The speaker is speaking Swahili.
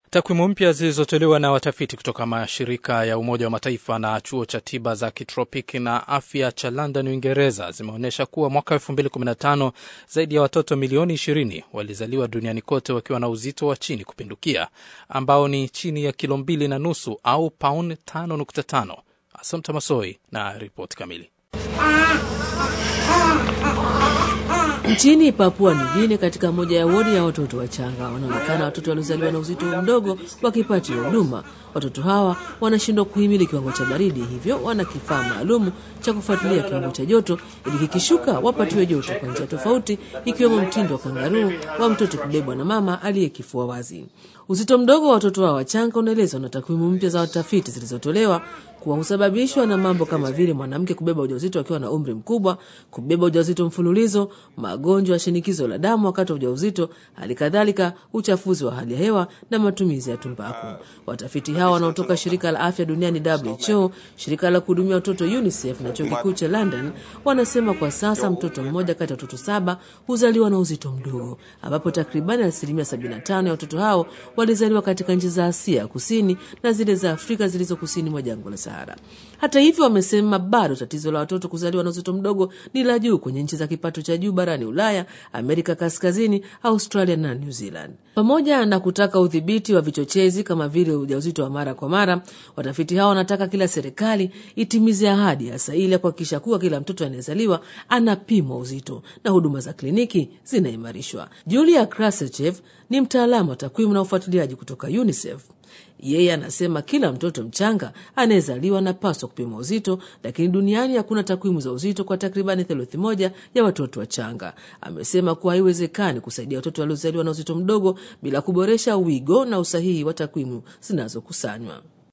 Takwimu mpya zilizotolewa na watafiti kutoka mashirika ya Umoja wa Mataifa na chuo cha tiba za kitropiki na afya cha London, Uingereza, zimeonyesha kuwa mwaka 2015 zaidi ya watoto milioni 20 walizaliwa duniani kote wakiwa na uzito wa chini kupindukia, ambao ni chini ya kilo mbili na nusu au pauni 5.5. Asante Masoi na ripoti kamili. Nchini Papua New Guinea, katika moja ya wodi ya watoto wachanga, wanaonekana watoto waliozaliwa na uzito mdogo wakipatiwa huduma. Watoto hawa wanashindwa kuhimili kiwango cha baridi, hivyo wana kifaa maalum cha kufuatilia kiwango cha joto ili kikishuka wapatiwe joto kwa njia tofauti, ikiwemo mtindo wa kangaruu wa mtoto kubebwa na mama aliyekifua wazi. Uzito mdogo wa watoto hawa wachanga unaelezwa na takwimu mpya za watafiti zilizotolewa kuwa husababishwa na mambo kama vile mwanamke kubeba ujauzito akiwa na umri mkubwa, kubeba ujauzito mfululizo, magonjwa ya shinikizo la damu wakati wa ujauzito, hali kadhalika uchafuzi wa hali ya hewa na matumizi ya tumbaku. Watafiti hawa wanaotoka shirika la afya duniani WHO, shirika la kuhudumia watoto UNICEF na chuo kikuu cha London wanasema kwa sasa mtoto mmoja kati ya watoto saba huzaliwa na uzito mdogo, ambapo takribani asilimia 75 ya watoto hao walizaliwa katika nchi za Asia kusini na zile za Afrika zilizo kusini mwa jangwa la Sahara. Hata hivyo, wamesema bado tatizo la watoto kuzaliwa na uzito mdogo ni la juu kwenye nchi za kipato cha juu barani Ulaya, Amerika Kaskazini, Australia na New Zealand. Pamoja na kutaka udhibiti wa vichochezi kama vile ujauzito wa mara kwa mara, watafiti hao wanataka kila serikali itimize ahadi hasa ili ya kuhakikisha kuwa kila mtoto anayezaliwa anapimwa uzito na huduma za kliniki zinaimarishwa. Julia Krasachev ni mtaalamu wa takwimu na ufuatiliaji kutoka UNICEF. Yeye anasema kila mtoto mchanga anayezaliwa anapaswa kupima uzito, lakini duniani hakuna takwimu za uzito kwa takribani theluthi moja ya watoto wachanga. Amesema kuwa haiwezekani kusaidia watoto waliozaliwa na uzito mdogo bila kuboresha wigo na usahihi wa takwimu zinazokusanywa.